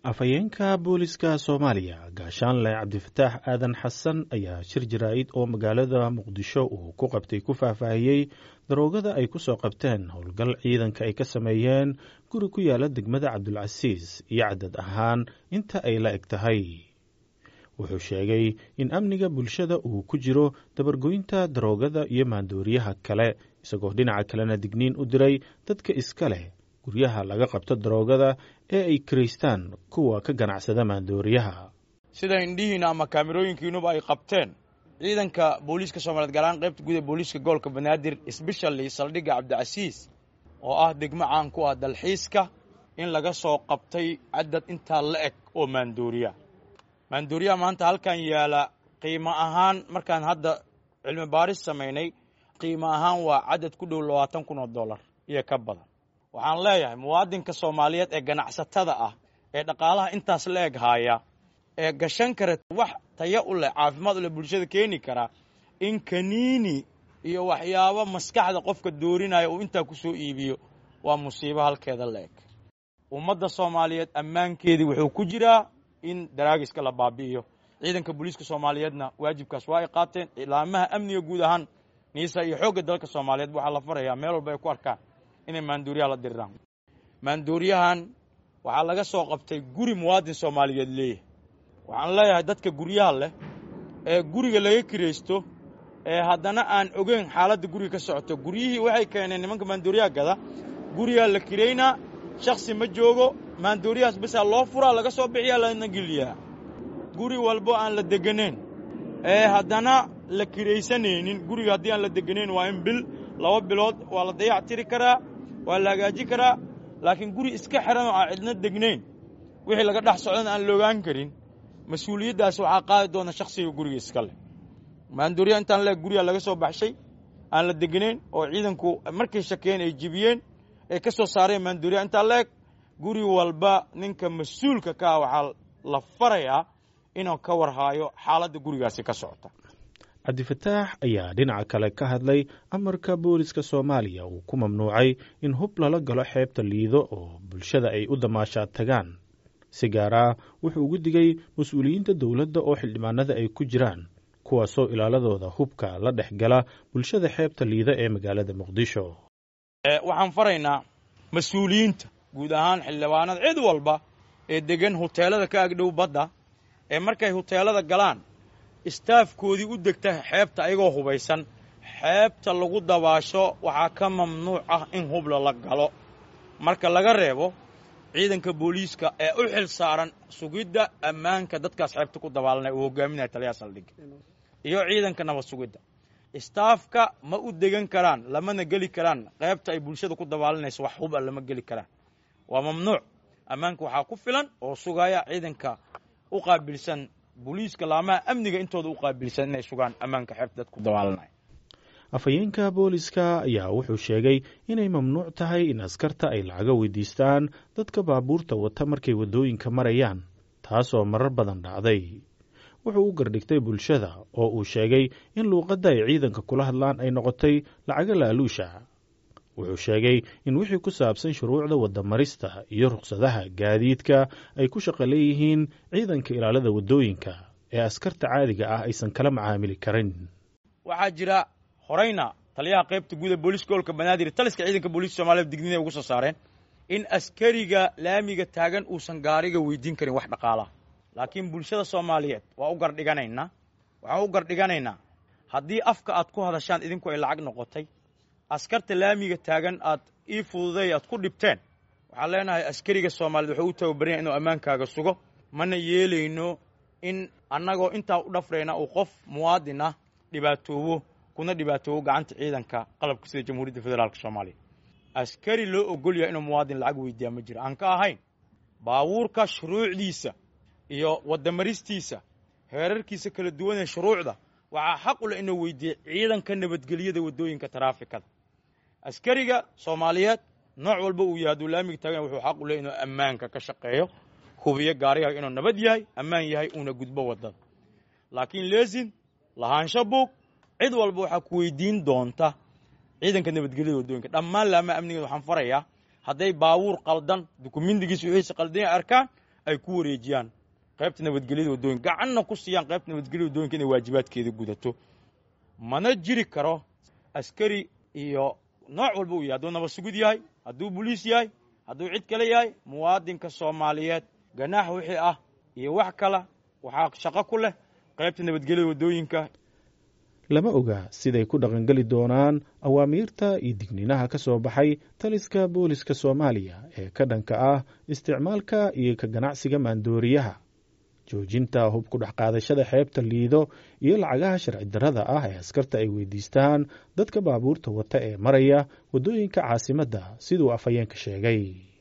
afhayeenka booliska soomaaliya gaashaanle cabdifataax aadan xasan ayaa shir jaraa'id oo magaalada muqdisho uu ku qabtay ku faahfaahiyey daroogada ay ku soo qabteen howlgal ciidanka ay ka sameeyeen guri ku yaala degmada cabdulcasiis iyo cadad ahaan inta ay la eg tahay wuxuu sheegay in amniga bulshada uu ku jiro dabargoynta daroogada iyo maandooriyaha kale isagoo dhinaca kalena digniin u diray dadka iska leh guryaha laga qabto daroogada ee ay kiraystaan kuwa ka ganacsada maandooriyaha sida indhihiina ama kaamirooyinkiinuba ay qabteen ciidanka booliiska soomaliyeed gaaraan qaybta guud ee booliiska gobolka banaadir sbeshali saldhigga cabdicasiis oo ah degmo caan ku ah dalxiiska in laga soo qabtay cadad intaa la eg oo maandooriya maandooriyaha maanta halkan yaala qiimo ahaan markaan hadda cilmi baaris samaynay qiimo ahaan waa cadad ku dhow labaatan kun oo dollar iyo ka badan waxaan leeyahay muwaadinka soomaaliyeed ee ganacsatada ah ee dhaqaalaha intaas la eg haaya ee gashan kara wax taya u leh caafimaad u leh bulshada keeni kara in kaniini iyo waxyaabo maskaxda qofka doorinaya uu intaa ku soo iibiyo waa musiibo halkeeda la eg ummadda soomaaliyeed ammaankeedii wuxuu ku jiraa in daraagiska la baabi'iyo ciidanka booliiska soomaaliyeedna waajibkaas waa ay qaateen ilaamaha amniga guud ahaan niisa iyo xoogga dalka soomaaliyeed waxaa la farayaa meel walba ay ku arkaan inay maandooriyaha la diriraan maandooriyahan waxaa laga soo qabtay guri muwaadin soomaaliyeed leeyahay waxaan leeyahay dadka guryaha leh ee guriga laga kiraysto ee haddana aan ogeyn xaaladda guriga ka socoto guryihii waxay keeneen nimanka maandooriyaha gada gurigaa la kiraynaa shaksi ma joogo maandooriyahaas basaa loo furaa laga soo bixiyaa lana geliyaa guri walbo aan la deganayn ee haddana la kiraysanaynin guriga haddii aan la deganayn waa in bil laba bilood waa la dayac tiri karaa waa la hagaaji karaa laakiin guri iska xiran oo aan cidna degnayn wixii laga dhex socdana aan loogaan karin mas-uuliyaddaas waxaa qaadi doona shakhsiga guriga iska leh maandooriya intaan leeg guriga laga soo baxshay aan la degnayn oo ciidanku markay shakeen ay jibiyeen ay ka soo saareen maandooriya intaan leeg guri walba ninka mas-uulka ka ah waxaa la farayaa inuu ka warhaayo xaaladda gurigaasi ka socota cabdifataax ayaa dhinaca kale ka hadlay amarka booliska soomaaliya uu ku mamnuucay in hub lala galo xeebta liido oo bulshada ay u damaashaad tagaan si gaar ah wuxuu ugu digay mas-uuliyiinta dowladda oo xildhibaanada ay ku jiraan kuwaasoo ilaaladooda hubka la dhex gala bulshada xeebta liida ee magaalada muqdisho waxaan faraynaa mas-uuliyiinta guud ahaan xildhibaanada cid walba ee degan huteelada ka agdhow badda ee markay huteelada galaan istaafkoodii u degta xeebta ayagoo hubaysan xeebta lagu dabaasho waxaa ka mamnuuc ah in hubla la galo marka laga reebo ciidanka booliiska ee u xil saaran sugidda ammaanka dadkaas xeebta ku dabaalanaya uu hogaaminaya taliyaha saldhigga iyo ciidanka nabad sugidda istaafka ma u degan karaan lamana geli karaan qeybta ay bulshada ku dabaalanayso wax huba lama geli karaan waa mamnuuc ammaanka waxaa ku filan oo sugaya ciidanka u qaabilsan booliiska laamaha amniga intooda u qaabilsan inay sugaan ammaanka xeebta dadku dabaalanaya afhayeenka booliska ayaa wuxuu sheegay inay mamnuuc tahay in askarta ay lacaga weydiistaan dadka baabuurta wata markay waddooyinka marayaan taasoo marar badan dhacday wuxuu u gardhigtay bulshada oo uu sheegay in luuqadda ay ciidanka kula hadlaan ay noqotay lacaga laaluusha wuxuu sheegay in wixii ku saabsan shuruucda waddamarista iyo ruqsadaha gaadiidka ay ku shaqo leeyihiin ciidanka ilaalada waddooyinka ee askarta caadiga ah aysan kala macaamili karin waxaa jira horayna taliyaha qaybta guud ee booliiska gobolka banaadir taliska ciidanka booliiska soomaaliyed digniinay ugu soo saareen in askariga laamiga taagan uusan gaariga weydiin karin wax dhaqaalaha laakiin bulshada soomaaliyeed waa u gardhiganaynaa waxaan u gardhiganaynaa haddii afka aad ku hadashaan idinku ay lacag noqotay askarta laamiga taagan aad ii fududay aad ku dhibteen waxaan leenahay askariga soomaaliyeed wuxuu u tababaranya inuu ammaankaaga sugo mana yeelayno in annagoo intaa u dhafrayna uu qof muwaadin ah dhibaatoobo kuna dhibaatoobo gacanta ciidanka qalabka sida jamhuuriyadda federaalk soomaaliya askari loo ogol yahay inuu muwaadin lacag weydiiyaa ma jiro aan ka ahayn baabuurka shuruucdiisa iyo wadamaristiisa heerarkiisa kala duwan ee shuruucda waxaa xaq u leh inuu weydiiye ciidanka nabadgelyada waddooyinka taraafikada askariga soomaaliyeed nooc walba uu yahay hadduu laamiga taagan wuxuu xaq u leh inuu ammaanka ka shaqeeyo hubiyo gaarigaga inuu nabad yahay ammaan yahay uuna gudbo waddada laakiin leesin lahaansho buug cid walba waxaa ku weydiin doonta ciidanka nabadgelyada waddooyinka dhammaan laamaha amnigeed waxaan farayaa hadday baabuur qaldan dukumindigiisa wixiisa qaldanya arkaan ay ku wareejiyaan qaybta nabadgelyada waddooyinka gacanna ku siiyaan qaybta nabadgelyada waddooyinka inay waajibaadkeeda gudato mana jiri karo askari iyo nooc walba uu yahay hadduu nabad sugid yahay hadduu boliis yahay hadduu cid kale yahay muwaadinka soomaaliyeed ganaax wixii ah iyo wax kala waxaa shaqo ku leh qaybta nabadgelyada waddooyinka lama oga siday ku dhaqangeli doonaan awaamiirta iyo digniinaha ka soo baxay taliska booliska soomaaliya ee ka dhanka ah isticmaalka iyo ka ganacsiga maandooriyaha joojinta hub ku dhex qaadashada xeebta liido iyo lacagaha sharci darrada ah ee askarta ay weydiistaan dadka baabuurta wata ee maraya waddooyinka caasimadda siduu afhayeenka sheegay